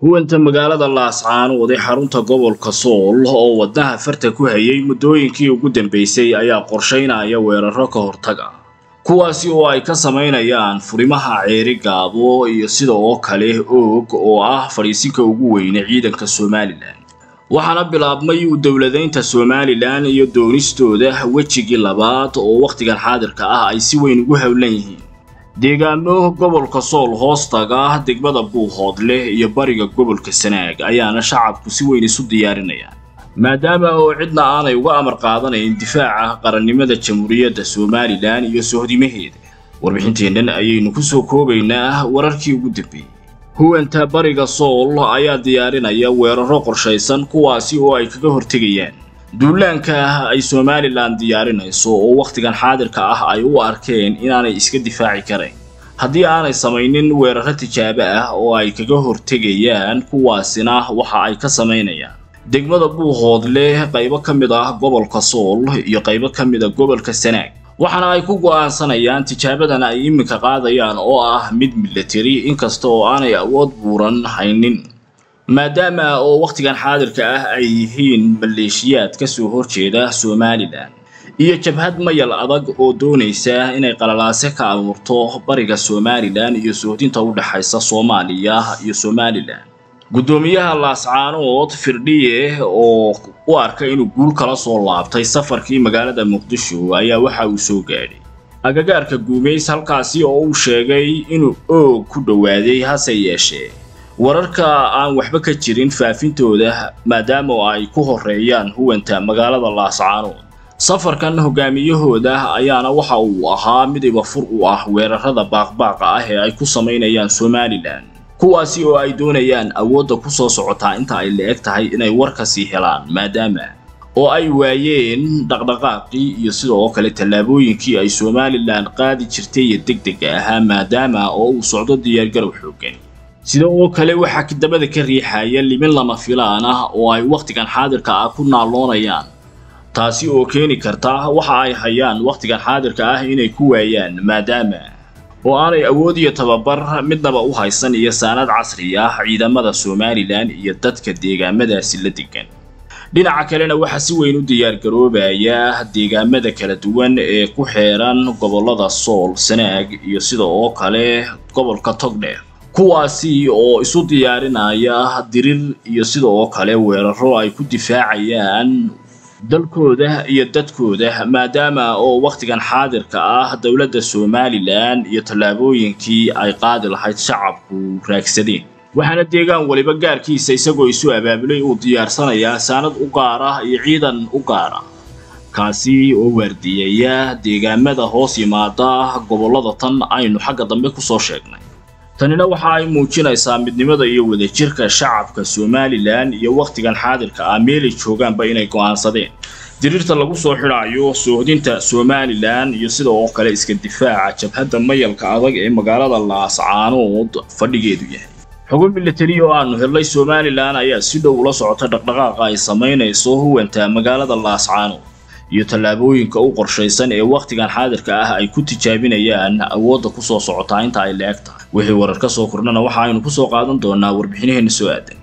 huwanta magaalada laascaanood ee xarunta gobolka sool oo wadnaha farta ku hayay muddooyinkii ugu dambeysay ayaa qorshaynaya weeraro ka hortaga kuwaasi oo ay ka samaynayaan furimaha ceeri gaabo iyo sida oo kale oog oo ah fadhiisinka ugu weyne ciidanka somalilan waxaana bilaabmay u dowladaynta somalilan iyo doonistooda wejigii labaad oo wakhtigan xaadirka ah ay si weyn ugu howlan yihiin deegaano gobolka sool hoostaga degmada buuhoodleh iyo bariga gobolka sanaag ayaana shacabku si weyn isu diyaarinayaan maadaama oo cidna aanay uga amar qaadanayn difaaca qarannimada jamhuuriyadda somalilan iyo sohdimaheeda warbixinteennan ayaynu ku soo koobaynaa wararkii ugu dambeeyey huwanta bariga sool ayaa diyaarinaya weeraro qorshaysan kuwaasi oo ay kaga hortegayaan duulaanka ay somalilan diyaarinayso oo wakhtigan xaadirka ah ay u arkeen inaanay iska difaaci karayn haddii aanay samaynin weeraro tijaabo ah oo ay kaga hortegayaan kuwaasina waxa ay ka samaynayaan degmada buuhoodleh qaybo ka mid ah gobolka sool iyo qaybo ka mid a gobolka sanaag waxaana ay ku go'aansanayaan tijaabadan ay iminka qaadayaan oo ah mid milatari inkasta oo aanay awood buuran haynin maadaama oo wakhtigan xaadirka ah ay yihiin maleeshiyaad ka soo horjeeda somalilan iyo jabhad mayal adag oo doonaysa inay qalalaase ka abuurto bariga somalilan iyo sohdinta u dhexaysa soomaaliya iyo somalilan guddoomiyaha laascaanood firdhiye oo u arka inuu guul kala soo laabtay safarkii magaalada muqdisho ayaa waxa uu soo gaadhay agagaarka guumays halkaasi oo uu sheegay inuu oog ku dhowaaday hase yeeshee wararka aan waxba ka jirin faafintooda maadaama ay ku horeeyaan huwanta magaalada laascaanood safarkan hogaamiyahooda ayaana waxa uu ahaa mid ibafur u ah weerarada baaqbaaqa ah ee ay ku samaynayaan somalilan kuwaasi oo ay doonayaan awoodda ku soo socotaa inta ay la-eg tahay inay warkasii helaan maadaama oo ay waayeen dhaqdhaqaaqii iyo sida oo kale tallaabooyinkii ay somalilan qaadi jirtay iyo deg dega ahaa maadaama oo uu socdo diyaargarow xoogan sida oo kale waxaa kidabada ka riixaya limin lama filaan ah oo ay wakhtigan xaadirka ah ku naalloonayaan taasi oo keeni karta waxa ay hayaan wakhtigan xaadirka ah inay ku waayaan maadaama oo aanay awood iyo tababar midnaba u haysan iyo saanad casri ah ciidamada somalilan iyo dadka deegaamadaasi la degan dhinaca kalena waxaa si weyn u diyaargaroobaya deegaamada kala duwan ee ku xeeran gobollada sool sanaag iyo sida oo kale gobolka togdheer kuwaasi oo isu diyaarinaya dirir iyo sida oo kale weeraro ay ku difaacayaan dalkooda iyo dadkooda maadaama oo wakhtigan xaadirka ah dowladda somalilan iyo tallaabooyinkii ay qaadi lahayd shacabku raagsadeen waxaana deegaan weliba gaarkiisa isagoo isu abaabulay uu diyaarsanayaa saanad u gaar ah iyo ciidan u gaar ah kaasi oo waardiyeeya deegaamada hoos yimaada gobollada tan aynu xagga dambe kusoo sheegnay tanina waxa ay muujinaysaa midnimada iyo wadajirka shacabka somalilan iyo wakhtigan xaadirka ah meelay joogaanba inay go'aansadeen diriirta lagu soo xidhaayo soohdinta somalilan iyo sida oo kale iska difaaca jabhadda mayalka adag ee magaalada laascaanood fadhigeedu yahay xogo milatari oo aanu helnay somalilan ayaa si dhow ula socota dhaqdhaqaaqa ay samaynayso huwanta magaalada laascaanood iyo tallaabooyinka u qorshaysan ee wakhtigan xaadirka ah ay ku tijaabinayaan awoodda ku soo socotaa inta ay la-eg tahay wixii warar ka soo kordhana waxa aynu ku soo qaadan doonaa warbixinaheena soo aadan